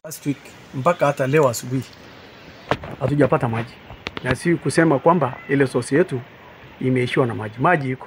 Last week mpaka hata leo asubuhi hatujapata maji, na si kusema kwamba ile sosi yetu imeishiwa na maji. Maji iko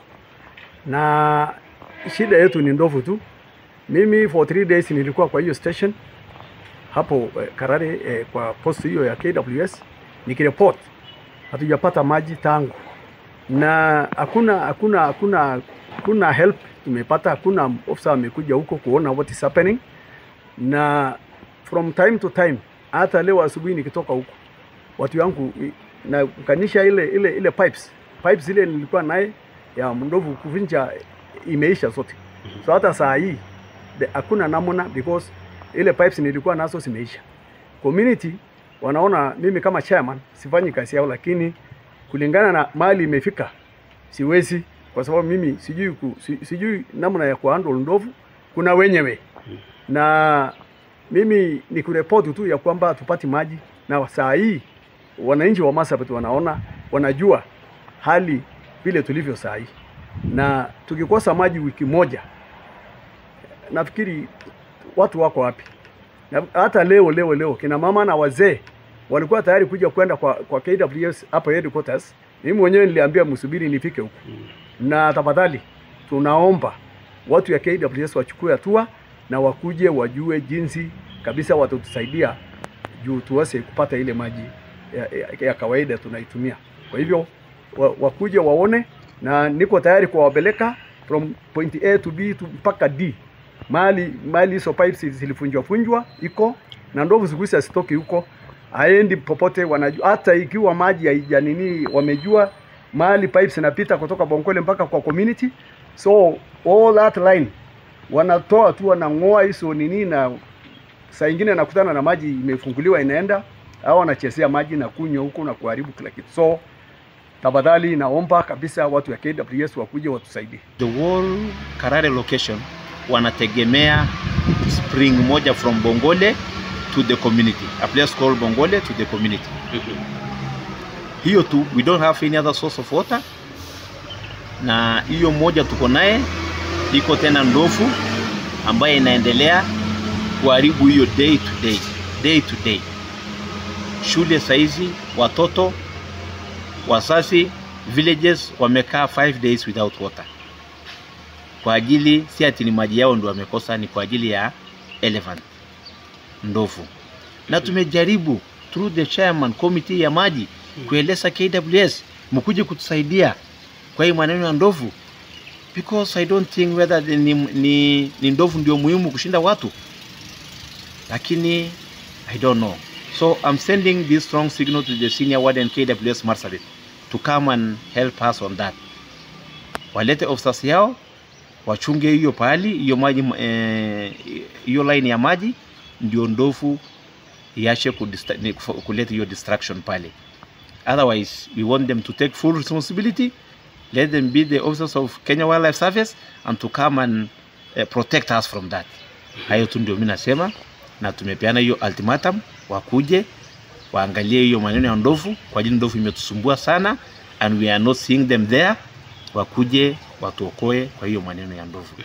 na shida yetu ni ndovu tu. Mimi for three days nilikuwa kwa hiyo station hapo eh, Karare eh, kwa post hiyo ya KWS nikireport hatujapata maji tangu, na hakuna hakuna hakuna hakuna help tumepata, hakuna officer amekuja huko kuona what is happening, na from time to time, hata leo asubuhi nikitoka huko watu yangu i- na kanisha ile ile ile pipes pipes ile nilikuwa naye ya ndovu kuvinja imeisha zote, so hata saa hii the- hakuna namna because ile pipes nilikuwa nazo zimeisha. Community wanaona mimi kama chairman sifanyi kazi yao, lakini kulingana na mali imefika siwezi, kwa sababu mimi sijui ku, si, sijui namna ya kuhandle ndovu. Kuna wenyewe na mimi ni kureport tu ya kwamba tupati maji, na saa hii wananchi wa Marsabit wanaona, wanajua hali vile tulivyo saa hii, na tukikosa maji wiki moja, nafikiri watu wako wapi? Na hata leo leo leo kina mama na wazee walikuwa tayari kuja kwenda kwa, kwa KWS hapa headquarters. Mimi mwenyewe niliambia msubiri nifike huko, na tafadhali tunaomba watu ya KWS wachukue hatua na wakuje wajue jinsi kabisa watatusaidia juu tuweze kupata ile maji ya, ya, ya kawaida tunaitumia. Kwa hivyo wa, wakuje waone, na niko tayari kuwapeleka from point A to B to mpaka D mali mali hizo pipes zilifunjwa funjwa iko na ndovu siku hizi asitoki huko, haendi popote. Wanajua hata ikiwa maji haijanini, wamejua mali pipes inapita kutoka Bonkole mpaka kwa community, so all that line wanatoa tu, wanang'oa hizo nini, na saa ingine nakutana na maji imefunguliwa inaenda, au wanachezea maji na kunywa huko na kuharibu kila kitu. So tafadhali, naomba kabisa watu ya KWS wakuje watusaidie. the whole Karare location wanategemea spring moja from Bongole to the community, a place called Bongole to the community. Hiyo tu, we don't have any other source of water, na hiyo moja tuko naye. Iko tena ndovu ambaye inaendelea kuharibu hiyo day to day, day to day. Shule saizi watoto wazazi villages wamekaa 5 days without water kwa ajili si ati ni maji yao ndio wamekosa, ni kwa ajili ya elephant ndovu. Na tumejaribu through the chairman committee ya maji kueleza KWS mkuje kutusaidia kwa hii maneno ya ndovu, because I don't think whether the- ni, ni, ni ndovu ndio muhimu kushinda watu, lakini I don't know. So I'm sending this strong signal to the senior warden KWS Marsabit to come and help us on that. Walete officers yao wachunge hiyo pahali hiyo maji eh, hiyo line ya maji ndio ndovu iache kudista- ni- kufo- kuleta hiyo distraction pale. Otherwise we want them to take full responsibility, let them be the officers of Kenya Wildlife Service and to come and eh, protect us from that. Hayo tu ndio mimi nasema, na tumepeana hiyo ultimatum, wakuje waangalie hiyo maneno ya ndovu, kwa ajili ndovu imetusumbua sana and we are not seeing them there, wakuje watuokoe kwa hiyo maneno ya ndovu.